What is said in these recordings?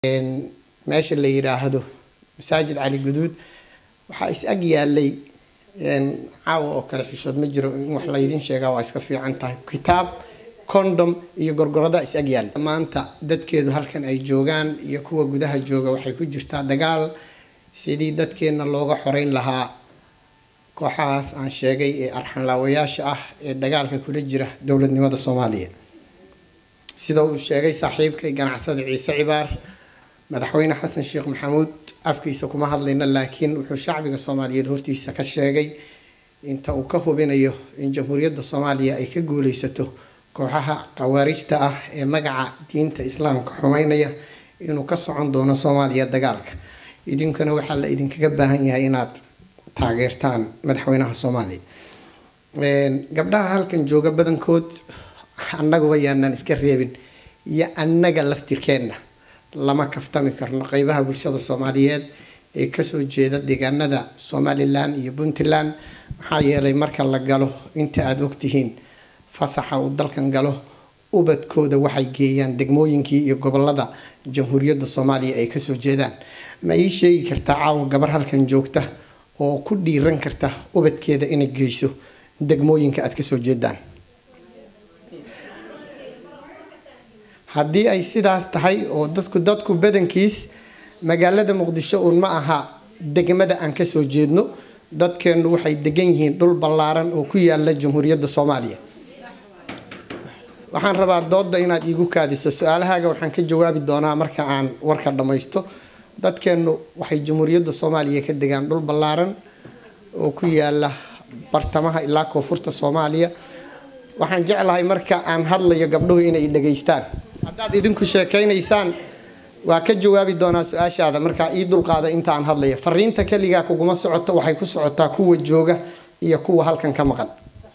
meesha la yiraahdo masaajid cali guduud waxaa is ag yaalay caawa oo kale xishood ma jiro in wax laydin sheegaa waa iska fiican tahay kitaab condom iyo gorgorada is ag yaalla maanta dadkeedu halkan ay joogaan iyo kuwa gudaha jooga waxay ku jirtaa dagaal sidii dadkeenna looga xoreyn lahaa kooxahaas aan sheegay ee arxanlaawayaasha ah ee dagaalka kula jira dowladnimada soomaaliya sida uu sheegay saaxiibkay ganacsada ciise cibaar madaxweyne xasan sheekh maxamuud afkiisa kuma hadlayna laakiin wuxuu shacbiga soomaaliyeed hortiisa ka sheegay inta uu ka hubinayo in jamhuuriyadda soomaaliya ay ka guuleysato kooxaha khawaarijta ah ee magaca diinta islaamka xumeynaya inuu ka socon doono soomaaliya dagaalka idinkuna waxaa la idinkaga baahan yahay inaad taageertaan madaxweynaha soomaaliya gabdhaha halkan jooga badankood annaguba yaanaan iska reebin iyo annaga laftirkeenna lama kaftami karno qeybaha bulshada soomaaliyeed ee kasoo jeeda deegaanada somalilan iyo puntland maxaa yeelay marka la galo inta aada ogtihiin fasaxa uu dalkan galo ubadkooda waxay geeyaan degmooyinkii iyo gobolada jamhuuriyadda soomaaliya ay kasoo jeedaan ma ii sheegi kartaa caawa gabar halkan joogta oo ku dhiiran karta ubadkeeda inay geyso degmooyinka aada kasoo jeedaan haddii ay sidaas tahay oo dadku dadku badankiis magaalada muqdisho uun ma aha degmada aan kasoo jeedno dadkeennu waxay degan yihiin dhul ballaaran oo ku yaala jamhuuriyadda soomaaliya waxaan rabaa dooda inaad iigu kaadiso su-aalahaaga waxaan ka jawaabi doonaa marka aan warka dhammaysto dadkeennu waxay jamhuuriyadda soomaaliya ka degaan dhul ballaaran oo ku yaala bartamaha ilaa koonfurta soomaaliya waxaan jeclahay marka aan hadlayo gabdhuhu inay dhegaystaan haddaad idinku sheekaynaysaan waa ka jawaabi doonaa su-aashaada markaa ii dulqaada inta aan hadlayo fariinta keligaa kuguma socoto waxay ku socotaa kuwa jooga iyo kuwa halkan ka maqan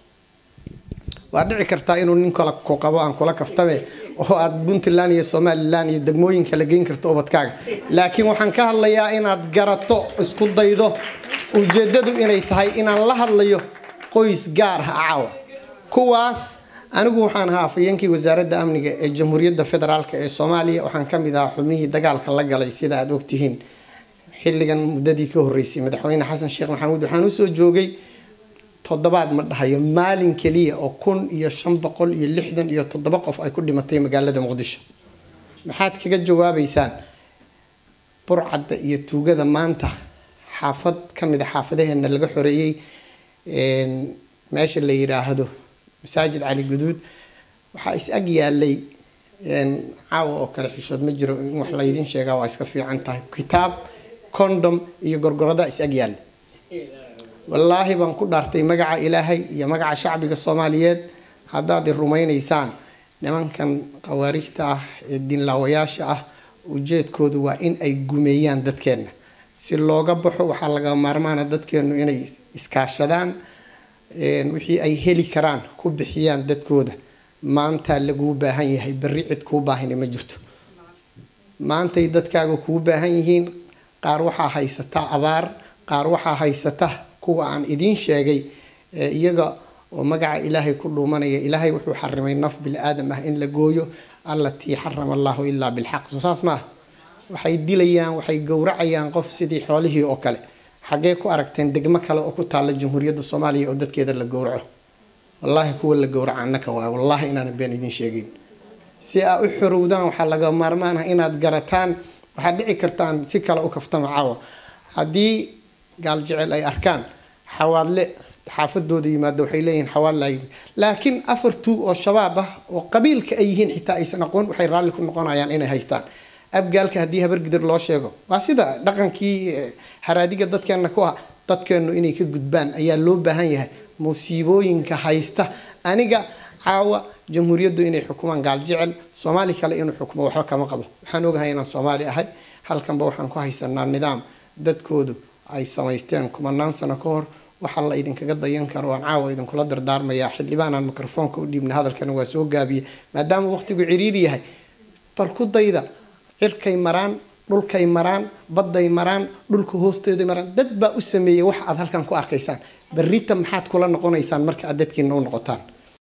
waa dhici kartaa inuu nin kale ku qabo aan kula kaftame oo aad puntland iyo somalilan iyo degmooyinka la geyn karto ubadkaaga laakiin waxaan ka hadlayaa inaad garato isku daydo ujeedadu inay tahay inaan la hadlayo qoys gaar ah caawa kuwaas anigu waxaan ahaa afhayeenkii wasaaradda amniga ee jamhuuriyadda federaalk ee soomaaliya waxaan ka mid ahaa xubnihii dagaalka la galay sida aada ogtihiin xilligan muddadii ka horreysay madaxweyne xasan sheekh maxamuud waxaan usoo joogay toddobaad ma dhahayo maalin keliya oo kun iyo shan boqol iyo lixdan iyo toddoba qof ay ku dhimatay magaalada muqdisho maxaad kaga jawaabeysaan burcadda iyo tuugada maanta xaafad ka mid a xaafadaheena laga xoreeyey meesha la yiraahdo masaajid cali guduud waxaa is ag yaalay caawa oo kale xishood ma jiro in wax laydin sheegaa waa iska fiican tahay kitaab condom iyo gorgorada is ag yaalla wallaahi baan ku dhaartay magaca ilaahay iyo magaca shacbiga soomaaliyeed haddaad i rumaynaysaan nimankan khawaarijta ah ee diinlaawayaasha ah ujeedkoodu waa in ay gumeeyaan dadkeenna si looga baxo waxaa laga maarmaana dadkeennu inay iskaashadaan wixii ay heli karaan ku bixiyaan dadkooda maanta laguu baahan yahay berri cid kuu baahina ma jirto maantay dadkaaga kuu baahan yihiin qaar waxaa haysata abaar qaar waxaa haysata kuwa aan idiin sheegay iyaga oo magaca ilaahay ku dhuumanaya ilaahay wuxuu xarimay naf bini aadam ah in la gooyo allatii xarama allahu ilaa bilxaq soo saas maaha waxay dilayaan waxay gowracayaan qof sidii xoolihii oo kale xaggee ku aragteen degmo kale oo ku taalla jamhuuriyadda soomaaliya oo dadkeeda la gowraco wallaahi kuwa la gowraca annaka waay wallaahi inaana been idiin sheegeyn si aa u xorowdaan waxaa laga maarmaan ah inaad garataan waxaad dhici kartaan si kale u kaftama caawa haddii gaal jecel ay arkaan xawaadle xaafadooda yimaado waxay leeyihiin xawaadla laakiin afar tuug oo shabaab ah oo qabiilka ay yihiin xitaa aysan aqoon waxay raalli ku noqonayaan inay haystaan abgaalka haddii habargidir loo sheego waa sida dhaqankii haraadiga dadkeena ku ah dadkeennu inay ka gudbaan ayaa loo baahan yahay musiibooyinka haysta aniga caawa jamhuuriyaddu inay xukumaan gaal jecel soomaali kale inuu xukumo waxba kama qabo waxaan ogahay inaan soomaali ahay halkanba waxaan ku haysanaa nidaam dadkoodu ay samaysteen kumanaan sano ka hor waxaa la idinkaga dayan karo aan caawa idinkula dardaarmayaa xildhibaanaan mikrofoonka u dhiibna hadalkana waa soo gaabiye maadaama waqtigu ciriiri yahay bal ku dayda cirkay maraan dhulkay maraan badday maraan dhulka hoosteeday maraan dad baa u sameeyey wax aad halkan ku arkaysaan berrita maxaad kula noqonaysaan marka aad dadkiina u noqotaan